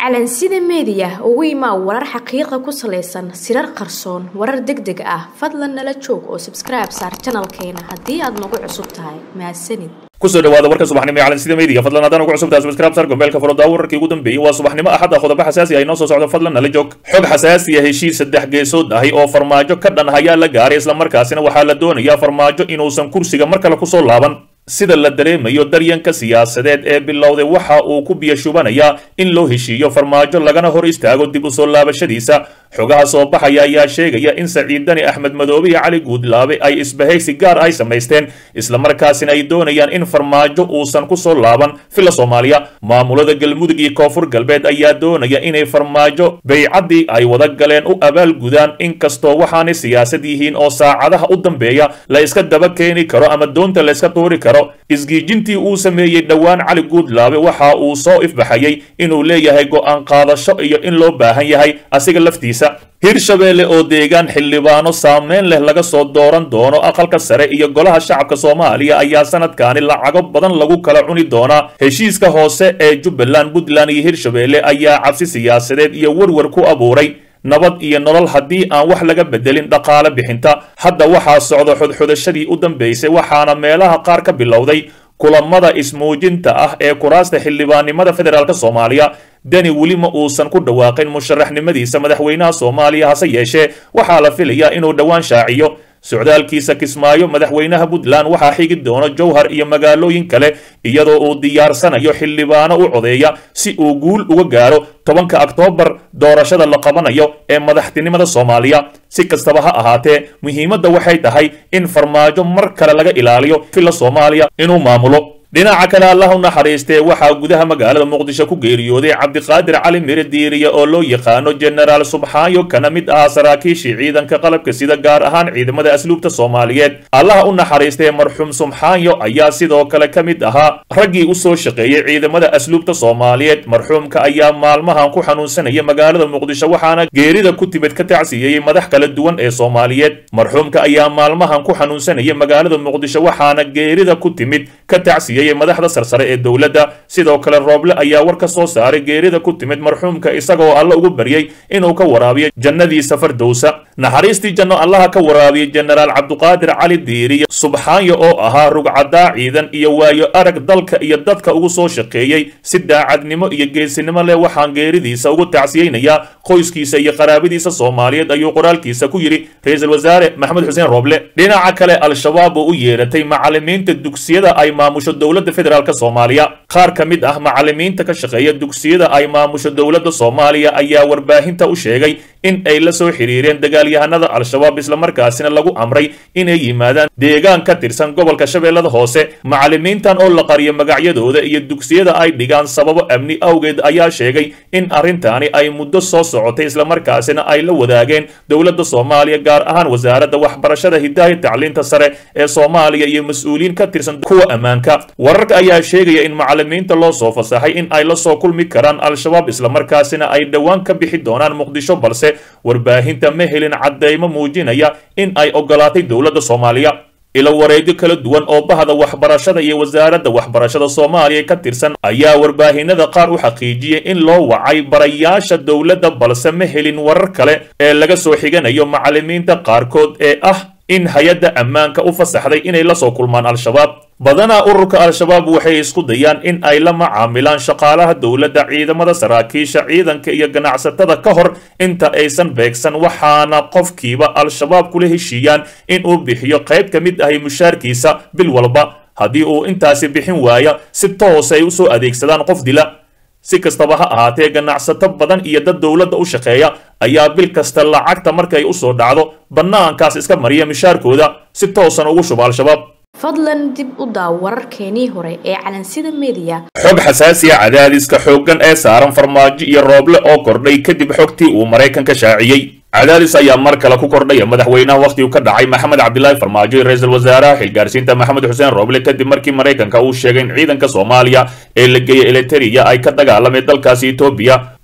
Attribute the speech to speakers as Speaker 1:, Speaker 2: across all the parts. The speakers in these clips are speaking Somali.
Speaker 1: calansida meediya ugu imaa warar xaqiiqa ku salaysan sirar qarsoon warar deg deg ah fadlan nala joog oo sabskribe saar janalkeena haddii aad nagu cusub tahay mahadsanid
Speaker 2: kusoo dhawaada warka subaxnimo ee calansida meediya fadlan haddaan ugu cusubtahay subscribe sar gombeelka furo wararkii ugu dambeeyey waa subaxnimo axad ah qodobo xasaasi ah inoo soo socdo fadlan nala joog xog xasaasi ah heshiis saddex geesood ahi oo farmaajo ka dhan ayaa la gaaray islamarkaasina waxaa la doonayaa farmaajo inuusan kursiga mar kale kusoo laaban sida la dareemayo daryanka siyaasadeed ee bilowday waxa uu ku biyashubanayaa in loo heshiiyo farmaajo lagana hor istaago dib u soo laabashadiisa xogaha soo baxaya ayaa sheegaya in saciidani axmed madoobe iyo cali guudlaabe ay isbahaysi gaar ay samaysteen islamarkaasina ay doonayaan in farmaajo uusan ku soo laaban fila soomaaliya maamulada galmudug iyo koonfur galbeed ayaa doonaya inay farmaajo baycaddii ay wada galeen u abaalgudaan inkastoo waxaanay siyaasad yihiin oo saacadaha u dambeeya la iska daba keeni karo ama doonta la iska tuuri karo isgiijintii uu sameeyey dhowaan cali guudlaabe waxa uu soo ifbaxayay inuu leeyahay go'aan qaadasho iyo in loo baahan yahay asiga laftiisa hirshabeelle oo deegaan xildhibaano saameyn leh laga soo dooran doono aqalka sare iyo golaha shacabka soomaaliya ayaa sanadkaani lacago badan lagu kala cuni doonaa heshiiska hoose ee jubbaland puntland iyo hirshabeelle ayaa cabsi siyaasadeed iyo werwer ku abuuray nabad iyo nolol haddii aan wax laga bedelin dhaqaale bixinta hadda waxaa socda xodxodashadii u dambaysay waxaana meelaha qaar ka bilowday kulamada ismuujinta ah ee kuraasta xildhibaannimada federaalk soomaaliya deni weli ma uusan ku dhawaaqin musharaxnimadiisa madaxweynaha soomaaliya hase yeeshee waxaa la filayaa inuu dhowaan shaaciyo socdaalkiisa kismaayo madaxweynaha puntland waxaa xigi doono jowhar iyo magaalooyin kale iyadoo uu diyaarsanayo xildhibaano u codeeya si uu guul uga gaaro tobanka oktoobar doorashada la qabanayo ee madaxtinimada soomaaliya si kastaba ha ahaatee muhiimadda waxay tahay in farmaajo mar kale laga ilaaliyo fila soomaaliya inuu maamulo dhinaca kale allah u naxariistee waxaa gudaha magaalada muqdisho ku geeriyooday cabdiqaadir cali mire diiriya oo loo yaqaano jenaraal subxaayo kana mid ahaa saraakiishii ciidanka qalabka sida gaar ahaan ciidamada asluubta soomaaliyeed allah u naxariistee marxuum subxaayo ayaa sidoo kale ka mid ahaa raggii u soo shaqeeyey ciidamada asluubta soomaaliyeed marxuumka ayaa maalmahan ku xanuunsanaya magaalada muqdisho waxaana geerida ku timid ka tacsiyeeyey madax kala duwan ee soomaaliyeed marxuumka ayaa maalmahan ku xanuunsanaya magaalada muqdisho waxaana geerida ku timid ka tacsiyey madaxda sarsare ee dowladda sidoo kale rooble ayaa war ka soo saaray geerida ku timid marxuumka isagoo alle ugu baryey inuu ka waraabiyo jannadiisa fardowsa naxariistii janno allaha ka waraabiyey jenaraal cabduqaadir cali diiriya subxaanyo oo ahaa rugcadaa ciidan iyo waayo arag dalka iyo dadka ugu soo shaqeeyey si daacadnimo iyo geesinimo leh waxaan geeridiisa ugu tacsiyeynayaa qoyskiisa iyo qaraabadiisa soomaaliyeed ayuu qoraalkiisa ku yidhi ra-iisul wasaare maxamed xuseen rooble dhinaca kale al-shabaab oo u yeeratay macalimiinta dugsiyada ay maamusho dowladda federaalk soomaaliya qaar ka mid ah macalimiinta ka shaqeeya dugsiyada ay maamusho dowladda soomaaliya ayaa warbaahinta u sheegay in ay la soo xiriireen dagaalyahanada al-shabaab islamarkaasina lagu amray inay yimaadaan deegaan ka tirsan gobolka shabeellada hoose macalimiintan oo la qariyo magacyadooda iyo dugsiyada ay dhigaan sababo amni awgeed ayaa sheegay in arrintaani ay muddo soo socotay islamarkaasina ay la wadaageen dowladda soomaaliya gaar ahaan wasaaradda waxbarashada hidaaya tacliinta sare ee soomaaliya iyo mas-uuliyiin ka tirsan kuwa ammaanka wararka ayaa sheegaya in macalimiinta loo soo fasaxay in ay la soo kulmi karaan al-shabaab islamarkaasina ay dhowaan ka bixi doonaan muqdisho balse warbaahinta ma helin caddeymo muujinaya in ay ogolaatay dowladda soomaaliya ilo wareegyo kala duwan oo bahda waxbarashada iyo wasaaradda waxbarashada soomaaliya ka tirsan ayaa warbaahinada qaar u xaqiijiyey in loo wacay barayaasha dowladda balse ma helin warar kale ee laga soo xiganayo macalimiinta qaarkood ee ah in hay-adda ammaanka u fasaxday inay la soo kulmaan al-shabaab badanaa ururka al-shabaab waxay isku dayaan in ay la macaamilaan shaqaalaha dowladda ciidamada saraakiisha ciidanka iyo ganacsatada ka hor inta aysan beegsan waxaana qofkiiba al-shabaab kula heshiiyaan in uu bixiyo qayb ka mid ahay mushaarkiisa bil walba haddii uu intaasi bixin waaya si toos ay u soo adeegsadaan qof dila si kastaba ha ahaatee ganacsato badan iyo dad dowladda u shaqeeya ayaa bil kasta lacagta markay u soo dhacdo bannaankaas iska mariya mishaarkooda si toosan ugu shuba al-shabaab
Speaker 1: fadlan dib u daaw wararkeenii hore ee calansida meediya
Speaker 2: xog xasaasiya cadaadiska xooggan ee saaran farmaajo iyo rooble oo kordhay kadib xogtii uu maraykanka shaaciyey cadaadis ayaa mar kale ku kordhaya madaxweynaha wakhtigu ka dhacay maxamed cabdilaahi farmaajo iyo ra-iisul wasaaraha xilgaarsiinta maxamed xuseen rooble kadib markii maraykanka uu sheegay in ciidanka soomaaliya ee la geeyey eliteria ay ka dagaalameen dalkaasi etoobiya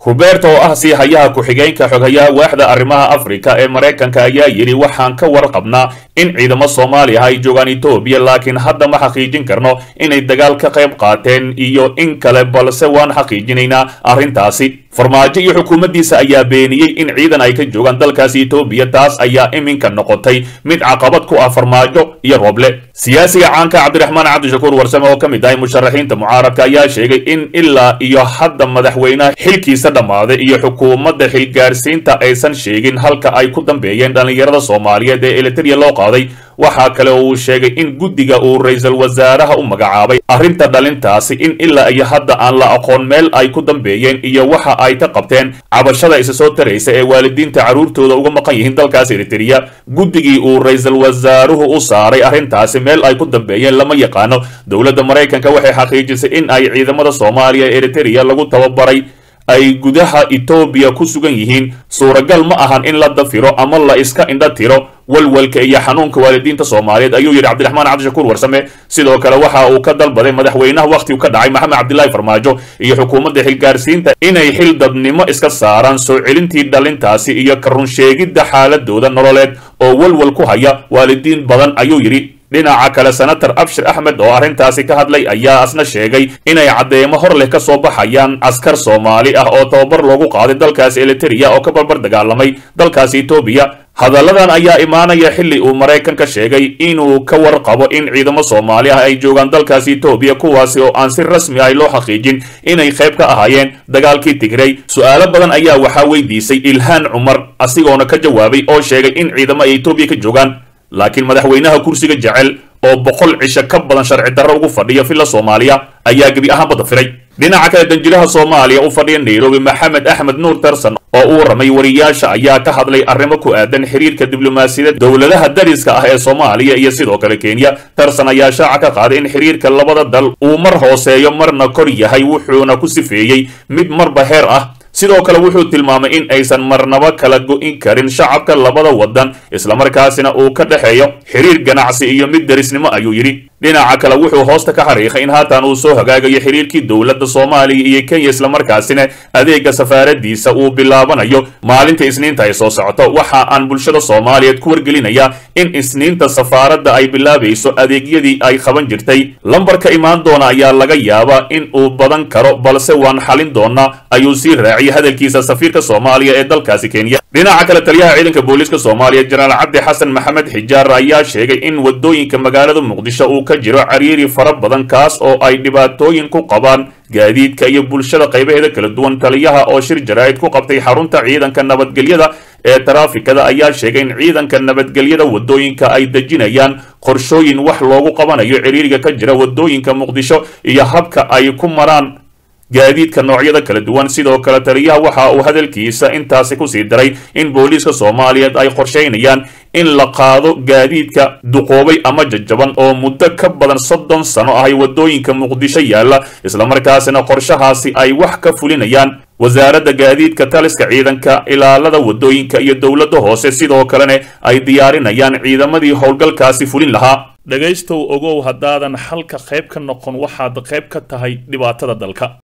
Speaker 2: huberto oo ah sii hayaha ku-xigeenka xoghayaha waaxda arrimaha afrika ee maraykanka ayaa yidhi waxaan ka warqabnaa in ciidamo soomaaliya ay joogaan etoobiya laakiin hadda ma xaqiijin karno inay dagaal ka qayb qaateen iyo in kale balse waan xaqiijinaynaa arrintaasi farmaajo iyo xukuumaddiisa ayaa beeniyey in ciidan ay ka joogaan dalkaasi etoobiya taas ayaa iminka noqotay mid caqabad ku ah farmaajo iyo rooble siyaasiga caanka cabdiraxmaan cabdishakuur warsame oo ka mid ahay musharaxiinta mucaaradka ayaa sheegay in ilaa iyo hadda madaxweynaha xilkiisa dhammaaday iyo xukuumadda xilgaarsiinta aysan sheegin halka ay ku dambeeyeen dhallinyarada soomaaliyeed ee eliteria loo qaaday waxaa kale oo uu sheegay in guddiga uu ra-iisul wasaaraha u magacaabay arrinta dhalintaasi in ilaa iyo hadda aan la aqoon meel ay ku dambeeyeen iyo waxa ay ka qabteen cabashada isa soo taraysa ee waalidiinta carruurtooda uga maqan yihiin dalkaas eriteria guddigii uu ra-iisul wasaaruhu u saaray arrintaasi meel ay ku dambeeyeen lama yaqaano dowladda maraykanka waxay xaqiijisay in ay ciidamada soomaaliya ee eriteria lagu tababaray ay gudaha etoobiya ku sugan yihiin suuragal ma ahan in la dafiro ama la iska indha tiro walwalka iyo xanuunka waalidiinta soomaaliyeed ayuu yidhi cabdiraxmaan cabdishakuur warsame sidoo kale waxa uu ka dalbaday madaxweynaha wakhtigu ka dhacay maxamed cabdilaahi farmaajo iyo xukuumadda xilgaarsiinta inay xil dadnimo iska saaraan soo celintii dhalintaasi iyo ka runsheegidda xaaladooda nololeed oo walwal ku haya waalidiin badan ayuu yidhi dhinaca kale senator abshir axmed oo arrintaasi ka hadlay ayaa asna sheegay inay caddeemo hor leh ka soo baxayaan askar soomaali ah oo tababar loogu qaaday dalkaasi eliteria oo ka barbar dagaalamay dalkaasi etoobiya hadalladan ayaa imaanaya xilli uu maraykanka sheegay inuu ka warqabo in ciidamo soomaali ah ay joogaan dalkaasi etoobiya kuwaasi oo aan si rasmi ah loo xaqiijin inay qayb ka ahaayeen dagaalkii tigray su-aalo badan ayaa waxaa weydiisay ilhaan cumar asigoona ka jawaabay oo sheegay in ciidamo ay etoobiya ka joogaan laakiin madaxweynaha kursiga jecel oo boqol cisho ka badan sharci darro ugu fadhiya villa soomaaliya ayaa gebi ahaanba dafiray dhinaca kale danjiraha soomaaliya u fadhiya nairobi maxamed axmed nuur tarson oo u warramay wariyaasha ayaa ka hadlay arrimo ku aadan xiriirka diblomaasiyadda dowladaha dariska ah ee soomaaliya iyo sidoo kale kenya tarson ayaa shaaca ka qaaday in xiriirka labada dal uu mar hooseeyo marna kor yahay wuxuuna ku sifeeyey mid marba heer ah sidoo kale wuxuu tilmaamay in aysan marnaba kala go'in karin shacabka labada waddan islamarkaasina uu ka dhexeeyo xiriir ganacsi iyo mid derisnimo ayuu yidhi dhinaca kale wuxuu hoosta ka xariiqay in haatan uu soo hagaagayo xiriirkii dowladda soomaaliya iyo kenya islamarkaasina adeega safaaradiisa uu bilaabanayo maalinta isniinta ay soo socoto waxa aan bulshada soomaaliyeed ku wargelinayaa in isniinta safaaradda ay bilaabayso adeegyadii ay qaban jirtay lambarka imaan doona ayaa laga yaabaa in uu badan karo balse waan xalin doonaa ayuu sii raaciyay hadalkiisa safiirka soomaaliya ee dalkaasi kenya dhinaca kale taliyaha ciidanka booliiska soomaaliya jenaraal cabdi xasan maxamed xijaar ayaa sheegay in wadooyinka magaalada muqdisho uu ka jiro cariiri fara badan kaas oo ay dhibaatooyin ku qabaan gaadiidka iyo bulshada qaybaheeda kala duwan taliyaha oo shir jaraa'id ku qabtay xarunta ciidanka nabadgelyada ee taraafikada ayaa sheegay in ciidanka nabadgelyada wadooyinka ay dejinayaan qorshooyin wax loogu qabanayo ciriiriga ka jira wadooyinka muqdisho iyo habka ay ku maraan gaadiidka noocyada kala duwan sidoo kale taliyaha waxa uu hadalkiisa intaasi kusii daray in booliiska soomaaliyeed ay qorshaynayaan in la qaado gaadiidka duqoobay ama jajaban oo muddo ka badan soddon sano ahay wadooyinka muqdisho yaalla islamarkaasina qorshahaasi ay wax ka fulinayaan wasaaradda gaadiidka taliska ciidanka ilaalada wadooyinka iyo dowladda hoose sidoo kalena ay diyaarinayaan ciidamadii howlgalkaasi fulin lahaa dhegaystow ogow haddaadan xalka qayb ka noqon waxaad qayb ka tahay dhibaatada dalka